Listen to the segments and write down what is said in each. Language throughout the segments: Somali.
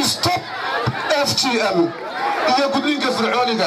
stop f g m iyo gudniinka fircooniga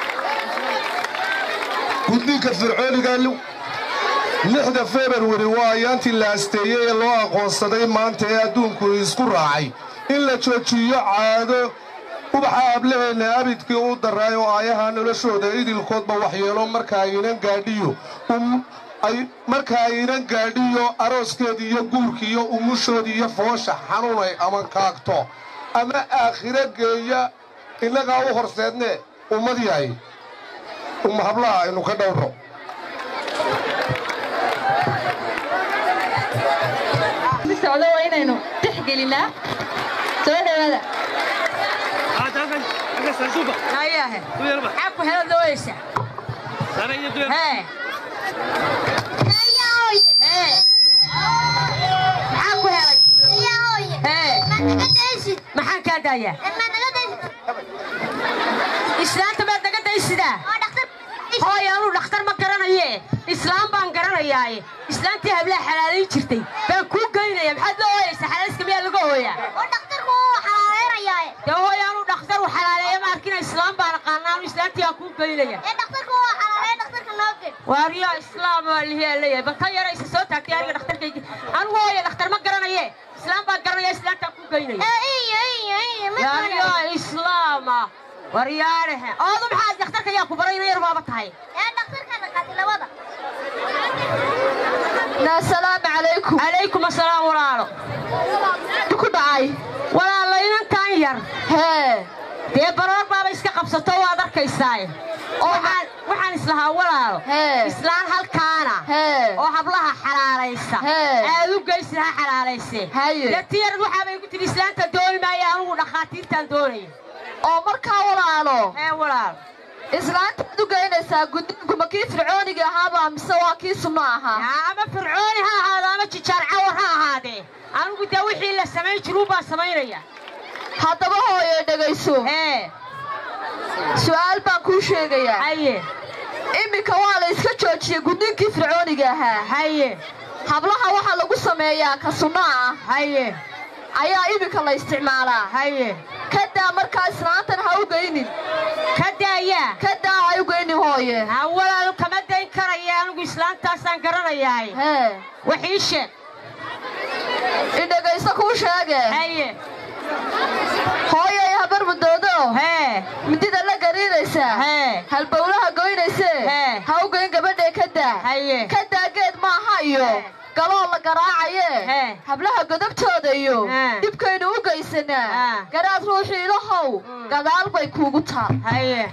gudniinka fircooniga lixda februari waa ayaantii la asteeyey ee loo aqoonsaday maanta ee adduunku isku raacay in la joojiyo caado ubaxa ablaheenna abidkii u daray oo aayaha noloshooda idilkoodba waxyeelo marka aynan gaadhiyo marka aynan gaadhiyo arooskeedii iyo guurkii iyo umushoodii iyo foosha xanuunay ama kaagto ama aakhiro geeya innagaa u horseedne ummad yahay umma hablaha aynu ka dhowrno socdo waa inaynu tixgelinaa soo dhawaada hayahe maxaa ku hela dawaysa hee hee maxaa ku helay hee maxaan kaa daayaa islaanta maad naga daysidaa hooy anuu dhakhtar ma garanaye islaam baan garanayaaye islaantii hablaha xalaalayn jirtay baan kuu geynaya maxaad loo hooyaysa xalaalayska miyaa laga hooyaa dee hooy anuu dhakhtar u xalaaleeya ma arkina islaam baan aqaana anu islaantii aan kuu geynaya waaryaa islaam waa lihiyaa leeyahay bal ka yaraysa soo taagtay aniga dhakhtarkaygi anigu hooya dhakhtar ma garanaye islaam baan garanaya islaantaan kuu geynaya waaryaa islaama waryaadhehe oodu maxaad dhakhtarka yaa ku baray ina yar baaba tahay asalaamu calaykum calaykum asalaam walaalo ku dhacay walaalo inantaan yar hee dee baroor baaba iska qabsato waad arkaysaaye waxaan waxaan islahaa walaalo Hee. islaan halkaana Hee. oo hablaha xalaalaysa Hee. aad u geysid ha xalaalaysee Haye. dee tiyarad waxaabay ku tidhi islaanta dooni maayo anugu dhakhaatiirtaan doonaya oo markaa walaalo hee walaalo islaanta ad u geynaysaa guddiinku ma kii fircooniga ahaaba mise waa kii sunno ahaa yaa ama fircooni ha ahaado ama jijaar cawar ha ahaadee anigu dee wixii la samayn jiruu baan samaynaya haddaba hooye dhegayso hee su'aal baan kuu sheegayaa haye iminka waa la iska joojiyey guddiinkii fircooniga ahaa haye hablaha waxaa lagu sameeyaa ka sunno ah haye ayaa iminka la isticmaalaa haye kadaa markaa islaantan ha u geynin ka daayaa kadaa ha u geynin hooye ha walaalo kama dayn karaya anigu islaantaasaan garanayahay hee wax ii sheeg idhegayso kuu sheege haye hooyay habar mudoodo hee midida la gariiraysaa hee halbowlaha goynaysee Hee. ha u geyn gabadhee kadaa haye kadaa geed maaha iyo Hee. galoo la garaacaye Hee. hablaha godobtooda iyo Hee. dhibkaynu u geysanaa Haa. garaad ruuxii ilahow Mm. gadaal bay kuugu taal haye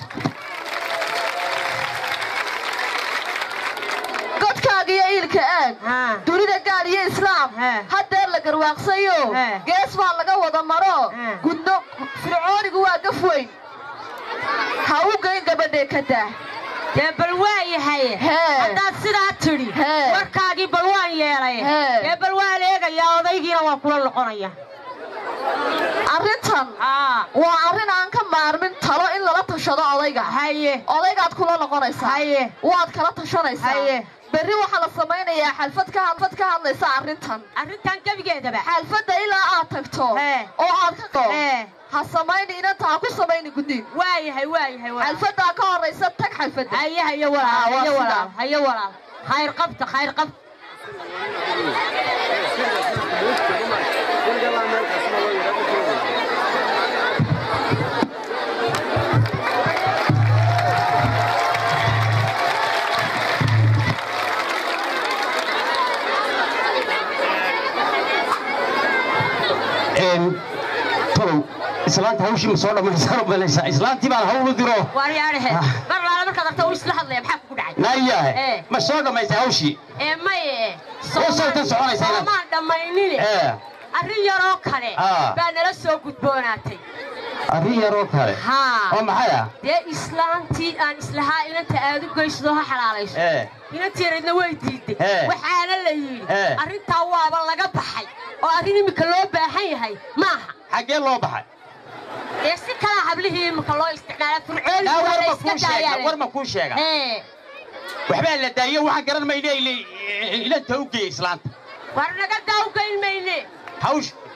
godkaaga iyo iilka aag haa dunida gaal iyo islaam Hee. haddee la garwaaqsayo Hee. gees baa laga wada maro Hee. gudno fircoonigu waa gaf weyn ha u geyn gabadhee kadaa dee bal waa yahay Hee. haddaad sidaa tidhi Hee. warkaagii bal waan yeelay Hee. dee bal waan eegayaa odaygiina waa kula noqonaya arrintan haa waa arrin aan ka maarmin talo in lala tashado odayga haye odaygaad kula noqonaysaa Haye. waad kala tashanaysaa Haye. berri waxaa la samaynayaa xalfad ka xalfad ka hadlaysa arrintan arrintan gebigeedaba xalfadda ilaa aad tagto Hee. oo aad ka qo Hee. ha samayni inanta ha ku samayni guddiin waa yahay waa yahay walaal xalfaddaa ka horraysa tag xalfadda haye haye Ah, walaal waa haye sidaa. walaal haye walaal khayr qabta khayr qabta tolow islaanta hawshii ma soo dhammaysan malaysaa islaantii baan hawl u diro waaryaadhehe Ah. mar laala markaad aragta uu isla hadlaya maxaa kugu dhacay naayahe Eh. ma soo dhammaysay hawshii ee maye Oo sawtan soconaysa inaad- soomaan dhammaynine ee arrin yaroo kale Ah. baa nala soo gudboonaatay arrin yaroo kale haa oo maxay ah dee islaantii aan islahaa inanta aad u geysadoo ha xalaalayso ee inantiinaydna way diiday Eh. waxaana la yidhi Eh. arrintaa waaba laga baxay oo arrin iminka loo baahan yahay maaha xaggee loo baxay dee si kalaa hablihii iminka loo isticmaala fircooni naa waa war la ma iska kuu sheega daayaa war ma kuu sheega ee waxbaa la daayo waxaan garan mayne ilanta u geeyey islaanta war naga daawgayn mayne hawsh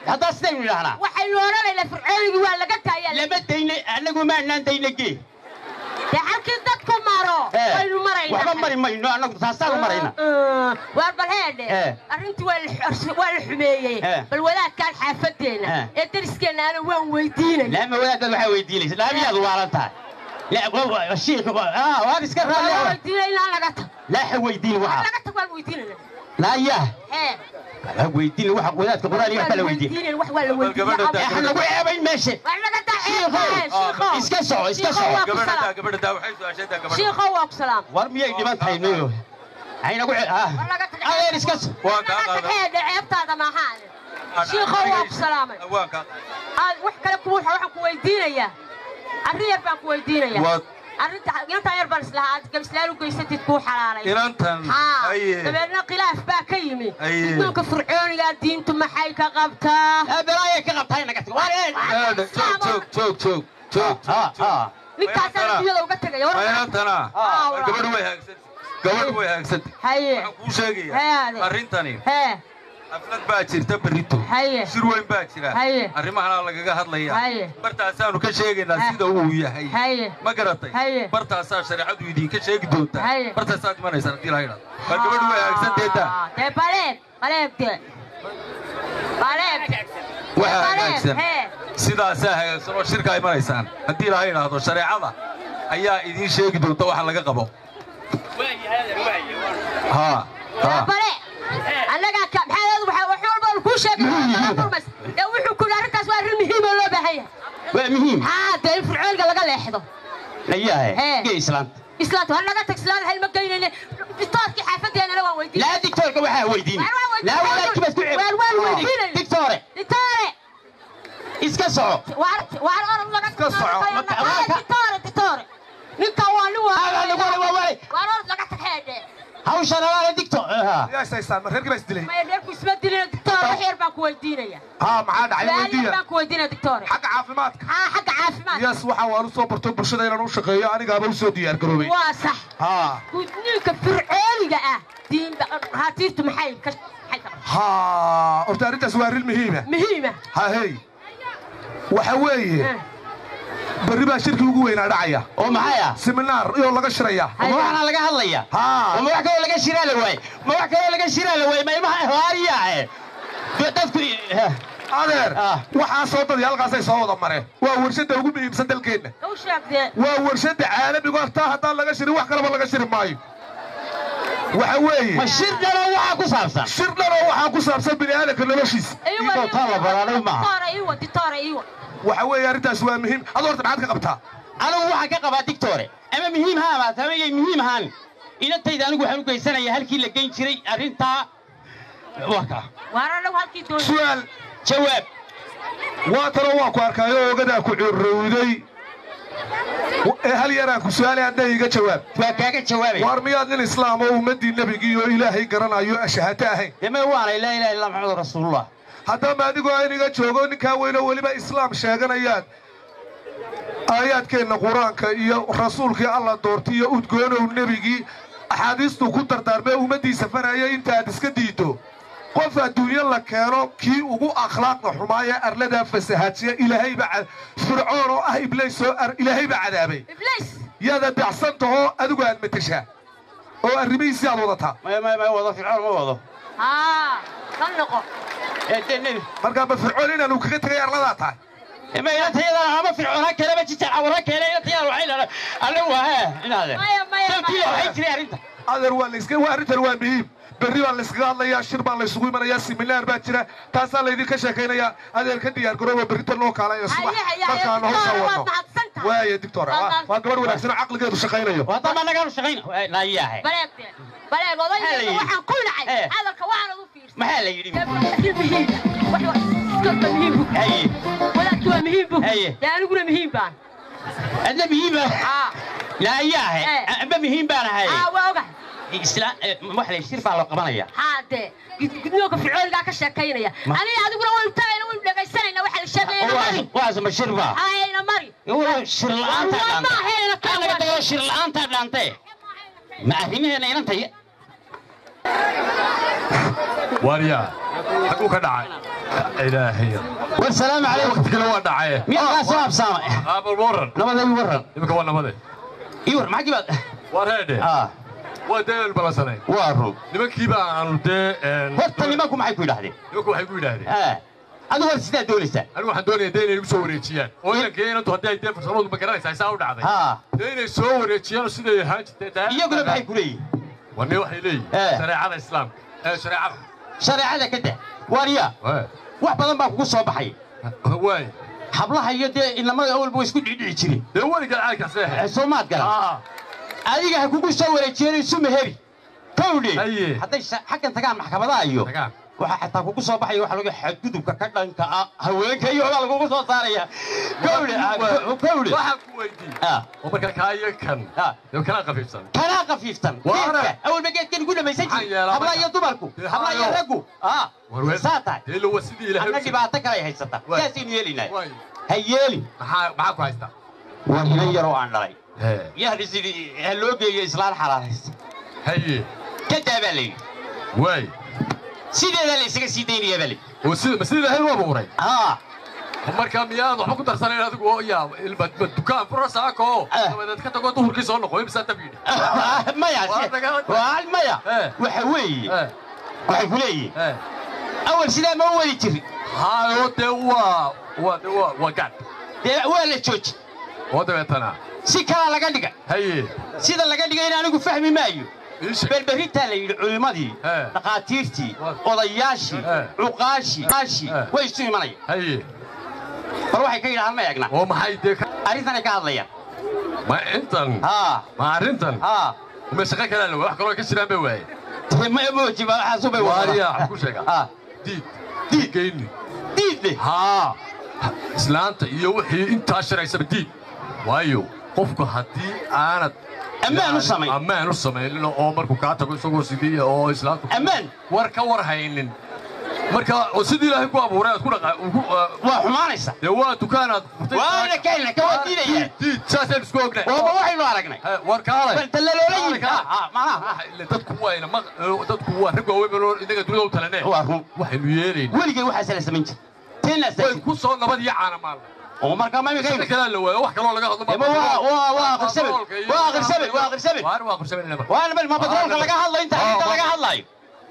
haddaa sidaynu idhahnaa waxaynu odhanaynaa fircoonigii waa laga taayaa lama dayna annagu maanaan dayna gee dee halkii dadku maro Eh, waynu maraynaa waxba mari mayno annagu taasaanu marayna waar bal heedhe Eh. arrintii waa la xor- waa la xumeeyey Eh. bal wadaadkaan xaafadeenna Eh. ee dariskeenna ana waan weydiinay laama wadaadad waxaa weydiinaysa laamiyaad waalan tahay La- wa- wa- shiikh wa- ah, waan iska waan raalli weydiinay inaan laga tag laaxa weydiin waan waxa laga tag waan weydiinayna laayaa hee ha weydiin waxa wadaadka quraaniga wax kala weydiin weydiinayn wax waa la gabadha weydiinay waxaan lagu ceebayn meesha waa laga taa Shiikhow, iska soco, iska soco. gabadha daa gabadha daa waxay su-aashadaa gabadha shiikhow waa ku salaam war miyay dhiman tahay no haynagu war laga tag adeer iska so waan kaa laga tag qaaday heedhe ceebtaada maahaan shiikhow waa ku salaamay waan kaa aad wax kale ku waxaan ku weydiinayaa arrin yar baan ku weydiinayaa Waad- arrinta intaan yar baan islahaa aad gabislaal u geysatid kuu xalaalay inantan haa haye dabeedna khilaaf baa ka yimi Aye. guddoonka fircoonigaa diintu maxay ka qabtaa belaaya ka qabtahay naga tag war Eedhe, joog joog joog joog joog ha ha ninkaasaan adduunyada uga tegaya war inantana Ah, war gabadhu way haagsantay gabadhu way haagsantay haye waxaan kuu Hee, sheegayaa ade. arrintani hee xaflad baa jirta berrito haye shir weyn baa jira Haye. arrimahana lagaga hadlayaa Haye. bartaasaanu ka sheegaynaa Ha. sida uu yahay haye ma garatay Haye. bartaasaa shareecadu idinka sheegi doontaa Haye. bartaasaad imanaysaan haddii la yidhahdo war gabadhu way haagsanteedaa Ah, dee baleeg baleeg dee baleeg waxaa baleeg hagaagsan hee sidaasaa hagaagsan oo shirkaa imanaysaan haddii la yidhaahdo shareecada ayaa idiin sheegi doonta waxa laga qabo haa haa bale annagaa ka maxaa waxa wax walba kuu sheegay dee wuxuu ku yidhi arrintaas waa arrin muhiim oo loo baahan yahay waa muhiim haa dee in fircooniga laga leexdo layahay Hee. gee islaanta islaanta har laga tag islaanta hal ma geynayne dictoorkii xaafadeenana waan weydiinay laa dictoorka waxaa weydiin Waar waan weydiin- laa wadaadkii baad ku ceeb Waar waan weydiinay. dictoore dictoore iska soco waar waar orod laga Iska soco. Marka- marka- dictoore dictoore ninka waa nin waa Aa, lagu wada- waa waay. waar orod laga tag heedhe hawshan alaala dictor yaa isaysaan ma reerkii baa isdilay maya dheerku isma dilina dictoore wax yar baan ku weydiinaya haa maxaa dhacay su'aal yar weydiiya baan ku weydiinaya dictoore xagga caafimaadka haa xagga caafimaadka yas waxa waan u soo barto bulshada inaan u shaqeeyo anigaaba u soo diyaar garoobay waa sax haa gudniinka fircooniga ah diinta raatiirtu maxay ka maxay ka haa horta arrintaas waa arrin muhiima muhiima ha hey waxa weeye berri baa shirkii ugu weynaa dhacaya oo maxay ah seminaar iyoo laga shiraya ma waxaana laga hadlaya haa oo ma wax kaloo laga shiraa la waaye ma wax kaloo laga shiraa la waaye ma ilmaha haariyahe dadku adeer Ah. waxaasoo dadii halkaasay soo wada mareen waa warshadda ugu muhiimsan dalkeenna u sheegdee waa warshadda caalamigu hartaa haddaan laga shirin wax kaleba laga shiri maayo waxa weeye ma shir dhanoo waxaa ku saabsan shir dhanoo waxaa ku saabsan bini aadamka noloshiisa Iyadoo taa la baraanay maaha. dictoore iwa dictoore iwa waxa weeye arrintaas waa muhiim adoo horta maxaad ka qabtaa anigu waxaan ka qabaa dictore ama muhiim ha amaata ama yay muhiim ahaan inantayda anigu waxaan u geysanaya halkii la geyn jiray arrintaa waa kaa waar anagu halkii doon su'aal jawaab waa tanoo waa ku arkaayo ogadaa ku curowday ee hal yaraan ku su'aalay hadna iga jawaab waa kaaga jawaabay waar miyaad nin islaam oo ummaddii nebigii oo ilaahay garanayo ashahata ahayn deme waanay laa ilaha illa maxamed rasuulullah haddaba adigoo iniga joogo ninkaa weynoo weliba islaam sheeganayaad aayaadkeenna qur-aanka iyo rasuulkii alla doortay iyo udgoonow nebigii axaadiistuu ku dardaarmee ummaddiisa faraya intaaad iska diiddo qof adduunyo la keeno kii ugu akhlaaqda xumaaya arladaa fasahaadsiya ilaahayba ca- fircoon oo ah iblays oo ar- ilaahayba cadaabay ibliis yaada dacsan tahoo adigu aad matashaa oo arrimihiisii aad wadataa ma ma ma wado fircoon ma wado haa ka noqo ee dee nebi markaa ma fircoon inaanu kaga tegay arladaa tahay ma inantayada ama fircoon ha kaleba jijaa cawar ha keena inantayada waxay leedahay anigu waa hee inaade Maya, maya, sababtiida maya. waxay jiray arrinta adeer waa layska waa arrintan waa muhiim berri baa layskaga hadlayaa shir baa laysugu imanayaa siminaar baa jira taasaa laydinka sheekaynayaa adeer ka diyaar garooba berrita loo kaalayo subax Haye, haye, haye, markaan hawsha Dictor, waad wadno mahadsan tahay. waaya dictor Waad waa mahadsan- waa gabadh wanaagsan oo caqligeedu shaqaynayo haddaba annagaanu shaqayna laayahay baleegdee baleeg Maxaa la odayga yidhi? waxaan ku dhacay Eh. hadalka waxaanad u fiirsan maxaa la yidhi wadaadki haye waa muhiim bu Haye. dee aniguna muhiim baan adna muhiima aa laayahay Eh. amba muhiim baan ahay aa waa ogahay islaan wax la shir baa loo qabanaya haa dee gudnooga fircoonigaa ka sheekaynaya Ma- aniga adiguna waynu tagayna waynu dhegaysanayna waxa la sheegayna mari waas ma shir baa hayna mari shir la'aanta Waa dhaantay maaheena ka anaga wan. dagoo shir la'aanta dhaantay ma arrimaheena inantay waaryaa xaguu ka dhacay ilaahay war salaamu calaykum waqti kale waa dhacay miyaa kaa soo habsaamay aabal waran nabada ii warran iminka waa nabade ii war maxaa kibaad waa reedhe ah waa dee balansanay waa run nimankiiba aanu dee horta nimanku maxay ku yidhahdeen nimanku waxay ku yidhaahdeen ah adigu war sidaa doonaysaa anigu waxaan doonaya dee inay igu soo wareejiyaan oo inankii inantu haddii ay dee farsamadu ma garanaysaa saa u dhacday ha dee inay soo wareejiyaan oo siday ahaan jirtay iyaguna maxay ku leeyihin wanne waxay leeyihin Eh. shareecada islaamka ee shareecada shareecada ka dah waarya Waay. wax badan baa kugu soo baxay waay hablaha iyo dee inamada awalba way isku dhicdhici jireen dee weliga caaykaas leehay soo maad garan Ah, adiga ha kugu soo wareejiyeen isu meheri kowdhe Haye. hadday sha- xaggan tagaan maxkamadaha iyo tagaan. waxaa xataa kugu soo baxaya waxa laga xadgudubka ka dhanka ah haweenka iyo baa lagugu soo saaraya kowdhe ah, ko- kowdhe waxaan ku weydiiyey ah oo marka kaayo kan ah dee kanaa qafiifsan kanaa kafiiftan Waana. geedka awalba geedkan ugu dhamaysan Maxaa jiri yeelaa hablaha marka? iyo dumarku Dee hablaha iyo haayo. raggu ah warween saa tahay dee ilo waa sidii ilaahay anna u siiyey. dhibaato kale ay haysata Waay. saasaynu yeelinaa Waay. ha yeelin maxaa maxaa ku haystaa waa inan yaroo aan dhalay Hee. yahdi sidii ha loo geeyo islaan xalaalaysa haye kadaa baa layidhi waay sideedaa la isaga sii daynaya baa layidhi oo sida ma sida ilaahay u abuuray ah marka miyaad waxba ku darsanayn adigu oo yaa ilma ma dukaan fura saako Ah. dabadeed ka tago duhurkii soo noqo imsaa dab yidhi maya Waa si- dagaal- waa maya Eh. waxa weeye Eh, waxay ku leeyihiin eh. awal sidaa ma u wadi jirin haayo dee waa waa dee waa waa gaadh dee waa la jooji oo dabeetana si kalaa laga dhiga haye sida laga dhigayna anigu fahmi maayo ii sheeg berberrintaa la yidhi culimmadii Eh. dhakhaatiirtii Waa- odayaashii Eh. cuqaashii aashii Eh. way isu imanaya haye bal waxay ka yidhahaan ma egna oo maxay dee ka arrintanay ka hadlayaan ma intan haa ma arrintan haa ma shaqo kalaa la wax kaloo ka jiraan bay waaye dee ma mooji ba waxaasu bay waariya wadaan waxaan ku sheegaa haa diid diid geyni diid leh haa islaanta iyo wixii intaa shiraysaba diid waayo qofku haddii aanad Ammaan u samayn. ammaan u samaynin oo markuu kaa tago isagoo sidii oo islaantu ammaan war ka war haynin marka oo sidii ilaahay ku abuuray aad ku dhaqa ugu waa xumaanaysa dee waa dukaanaad furtay waana kahelna ka waa diidayaan diid saasaynu isku ognahay waaba waxaynu aragnay He, war kaalay bal dallaloola yimid Kaalay, Ah, ah, macnaha waxa ile dadku wayna maq dadku waa rag waaweyn oo inaga dunida u talanee waa run waxaynu yeelayna weligay waxaas la samayn jir teenaas way ku soo nabad iyo caana maalna oo markaa ma imika shaqo kalaa la waayo wax kaloo laga hadlo Ema waa- waa- waa aqrisabe. Waa aqrisabe, waa aqrisabe. waar waa aqrisabe inaba waana bal ma batroolka laga hadlayo inta inta laga hadlayo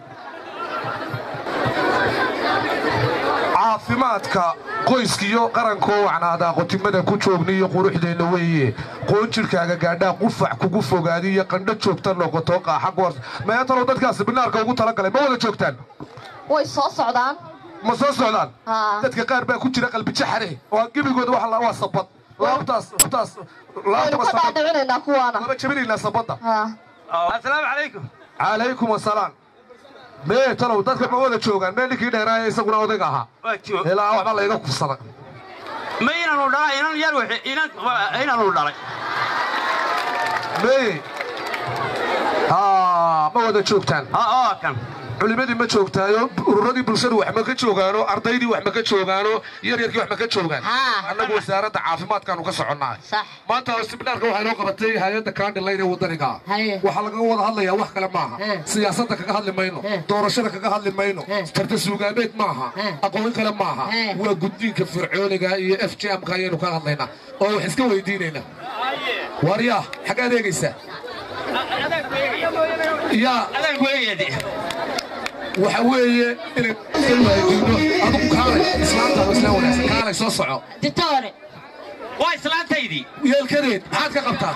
caafimaadka qoyskiyo qarankoo wacnaadaa qotimada ku joogniyo quruxdeenna weeye qoon jidhkaaga gaadhaa qufac kugu fogaadi iyo qandho joogta noqoto qaaxa goor meetanoo dadkaasi binaarka ugu talagalay ma wada joogtaan way soo socdaan ma soo socdaan Haa. dadka qaar baa ku jira qalbijaxare oo gebigooda waxa la- waa sabad laabtaas laabtaas waynu laabtaba ka sabad dhaadhicinaynaa kuwaana laba jabinaynaa sabadda haa assalaamu calaykum calaykum asalaam mee talow dadka ma wada joogaan mee ninkii dheeraaya isaguna odayga ahaa waa joog ilaa waxba layga kufsada ma inaanu dhalay inan yar wixii inan inaanu dhalay mee haa ma wada joogtaan ha oo kan culimadii ma joogtaayo ururadii bulshadu wax ma ka joogaano ardaydii wax ma ka joogaano yaryarkii wax ma ka joogaan Haa. annagu wasaaradda caafimaadkaanu ka soconnaa Sax. maanta sibinaarka waxaa inoo qabatay hay-adda kaandhilayn ee wadaniga Haye. waxaa laga wada hadlayaa wax kale maaha He. siyaasadda kaga hadli mayno He. doorashada kaga hadli mayno He. tarta suugaameed maaha He. aqoon kale maaha He. waa guddiinka fircooniga iyo f j m-ka ayaynu ka hadlaynaa oo wax iska weydiinaynaa waaryaa xaggaad eegaysaa yaa adaan ku eegayade waxa weeye inay weydiino adigu kaalay islaamta isla wanaagsan kaalay soo soco ditoore waa islaantaydii yeelkadeed maxaad ka qabtaa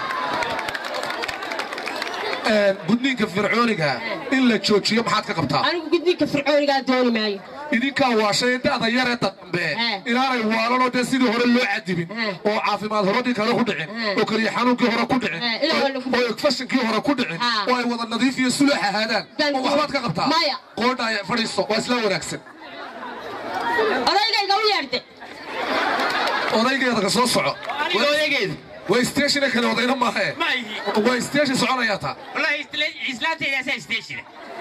gudniinka fircooniga in la joojiyo maxaad ka qabtaa anigu gudniinka fircoonigaa dooni maayo idinkaa waashay da'da yaree dambe Eh. inaanay waalanoo dee sidii hore loo cadibin Eh. oo caafimaad horadii kale ku dhicin Eh. oo keliya xanuunkii hore ku dhicin Eh, ilaa waa lagu- oo egfashinkii hore ku dhicin Ah. oo ay wada nadiif iyo sulux ahaadaan Dan- oo waxbaad ka qabtaa Maya. qoodhaaya fadhiisto waa isla wanaagsan odaygayga u yeedhde odaygeeda ka soo soco aniga odageedu way stationa kale odayna maahe ma ihi way station soconayaa taa wallahi islaantaydaasa station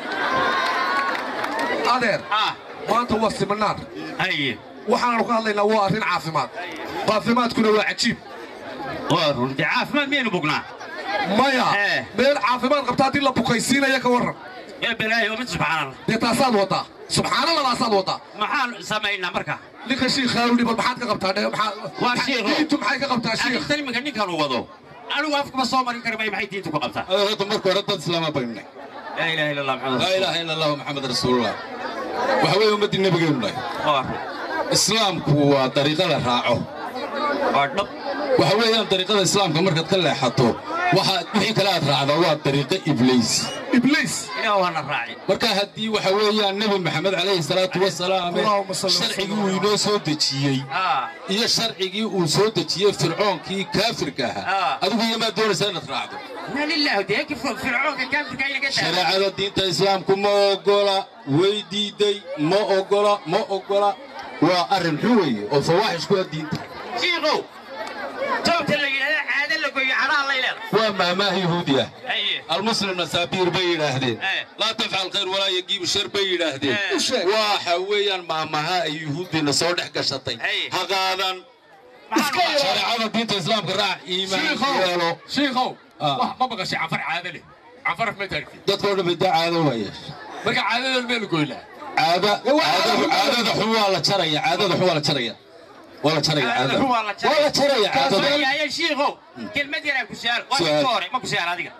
adeer ah maanta waa siminaar haye waxaanu ka hadlaynaa waa arrin caafimaad caafimaadkuna waa cajiib waa runti caafimaad miyaynu bugnaa maya Eh. meel caafimaad qabta haddii la bukaysiinaya ka warran ee balaayo mid subxaanallah dee taasaad wadaa subxaanaladaasaad wadaa maxaan samaynaa marka ninka shiikhaawdhi bal maxaad ka qabtaa dhe Waa shiikho. diintu maxay ka qabtaa shiikh arrintan iminka ninkan uu wado anigu afkama soo marin kara may maxay diintu ku qabtaa horta marka hore dad islaama baynay laa ilaaha illa allah maxamed laa ilaaha ila allahu maxamed rasuulullah waxa weeye ummaddii nebigeenu nahay waa islaamku waa dariiqa la raaco waa dhab waxa weeyaan dariiqada islaamka markaad ka leexato waxa wixii kale aad raacdaa waa dariiqo ibliis ibliis ilaah waana raaci marka haddii waxa weeyaan nebi maxamed calayhi salaatu wasalaam Allahumma salli wa sharcigii uu inoo soo dejiyey aa iyo sharcigii uu soo dejiyey fircoonkii kaafirka ahaa Ah. adigu iyomaa doonaysaa inaad raacdo ina lillahi dee kif fircoonka kaafirka inaga daa shareecada diinta islaamku ma ogola way diiday ma ogola ma ogola waa arrin xun weeye oo fawaaxish ku ah diinta shiikow towta la yidhahda caado la goyo canaha lay leedahay waa maahmaah yahuudi ah haye almuslim nasaabiir bay yidhaahdeen Eh. laa tafcal khayr walaa yagiibu shar bay yidhaahdeen Eh. u sheeg waxa weeyaan maahmaha ay yuhuuddiina soo dhex gashatay Hey. ha qaadan maxaan u shareecada diinta islaamka raac iimaan yeelo shiikow Ah. wax ma maqashay canfar caado leh canfar ma taagtid dadkoo dhan bada caado waaya marka caadadan meelu goynaa caada caadada caadada xun waa la jaraya caadada xun waa la jaraya waa la jaraya Caadada caadada xun waa la jaraya. waa la jaraya caadada waayaye shiikow kelmad yaraa ku su'aal waa Su'aal. inta hore ma ku su'aal adiga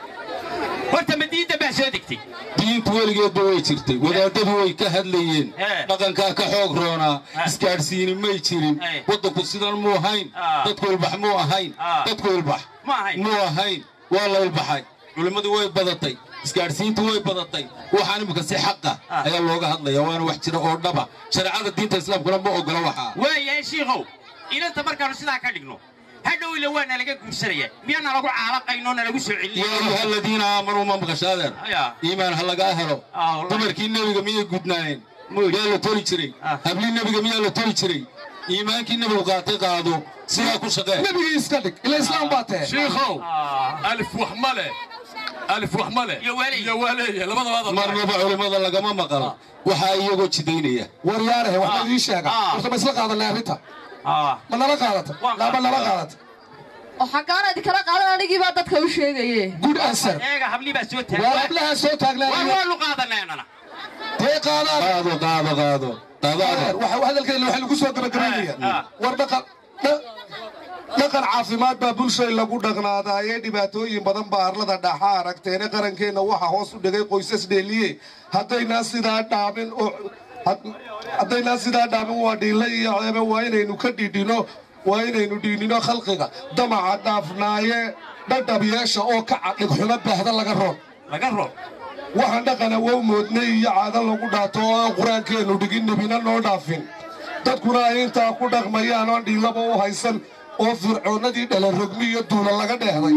horta ma diinta baa soo degtay diintu weligeedba way jirtay wadaadadu way ka hadlayeen Eh. dhaqankaa ka xoog roonaa Eh. isgaadhsiini may jirin Eh. waddanku sidan muu ahayn Ah. dadku ilbax muu ahayn Ah. dadku ilbax Ma ahayn. muu ahayn waa la ilbaxay culimmadu way badatay isgaadhsiintu way badatay waxaan imika si xaqa Ah. ayaa looga hadlaya waana wax jira oo dhaba shareecada diinta islaamkuna ma ogola waxaa waayaye shiikow inanta markaanu sidaa ka dhigno hadhow ila waa nalaga guursanaya miyaa nalagu caalaqaynoo nalagu soo yaa ayuha celinaya aladiina aamanuu ma maqashaadeer Ya. iimaan ha lagaa helo Ah, wallahi. dumarkii nebiga miyay gudnaayeen yaa la toli jiray Ah. hablii nebiga miyaa la toli jiray iimaankii nebigu qaatay qaado sidaa ku shaqee nebigii iska dhig ila islaam baa tahe shiikow Ah. alif wax ma leh alif wax ma leh Iyo waaleey. iyo waaleeye labadaba marnaba culimmada lagama maqal waxaa iyagoo jidaynaya waryaarahe wax ma idiin sheega Ah. horta ma isla qaadanay arrinta Ah. ma nala qaadata Waan laaba nala qaadanay. qaadata oo xaggaana idinkala qaadan anigii baa dadka u sheegaye good answer eega hablii baa soo waa taagay hablaha soo taagnaa waanu qaadaneenana dee qaadaan qaado qaado qaado qaado adeer. waxa hadalkeena waxaa lagu soo gabagabaynaya Ah. war dhaqan dha- dhaqan caafimaad baa bulshay lagu dhaqnaadaaye dhibaatooyin badan baa arlada dhaxa aragteene qarankeenna waxa hoos u dhigay qoysas dheeliye haddaynaa sidaa dhaamin oo had- haddaynaa sidaa dhaamin waa dhiilla iyo ceebe waa inaynu ka dhidhino waa inaynu dhiinino khalqiga damaca dhaafnaaye dhadhab yeesha oo ka cadhigxumo baahda laga roon laga roob waxaan dhaqana wow moodnay iyo caado lagu dhaato oo aan qur-aankeennu dhigin nebina noo dhaafin dadkuna ay intaa ku dhaqmayaan oon dhiilaba u haysan oo fircoonnadii dhalarogmi iyo duula laga dheehday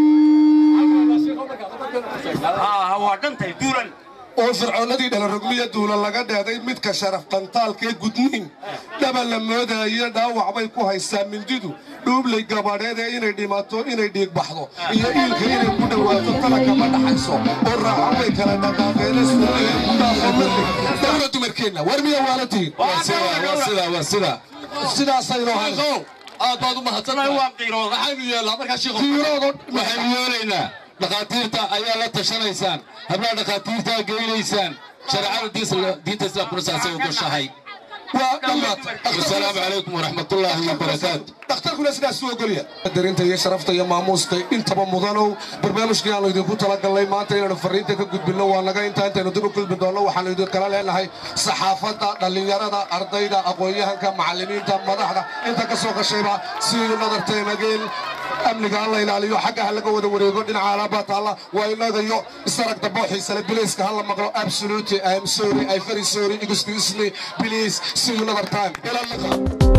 ah waa dhantay duulan oo fircoonnadii dhalarogmi iyo duula laga dheehday midka sharaf qantaalkee gudniin dhaba la moodayo dhaawac bay ku haysaa mindidu dhuublay gabadheed ee inay dhimato inay dhiig baxdo iyo iilka inay ku dhowaato tala kama dhaxayso oo raaxo bay kala dhaqaaqeene suuqee ku dhaafo madlig dawla dumarkeenna war miya waala tihin waa sidaa waa sidaa waa sidaa sidaasaynu ahayn aad baad u mahadsantahay waa qiirooda maxaynu yeellaa markaa shiikow tiiroodo waxaynu yeelaynaa dhakhaatiirta ayaa la tashanaysaan hablaha dhakhaatiirtaa geynaysaan shareecada diis- diinta islaamkuna saasay ogoshahay waa dhammaad wasalaamu calaykum waraxmatullaahi wabarakaatu dhakhtarkuna sidaas u ogolya darinta iyo sharafta iyo maamuusta intaba mudanow barnaamijkii aanu idinku talagalnay maanta inaanu fariinta ka gudbinno waa naga intaa intaynu dib u gudbin doonno waxaanu idinkala leenahay saxaafadda dhallinyarada ardayda aqoon-yahanka macallimiinta madaxda inta ka soo qashayba sidii nadarteenageen amniga ha la ilaaliyo xagga ha laga wada wareego dhinaca alaabaa taalla waa inagayo isarag dambe oo xiisale bilayska ha la maqlo absolutely i am sorry i very sorry excuse me please see you another time ila liqa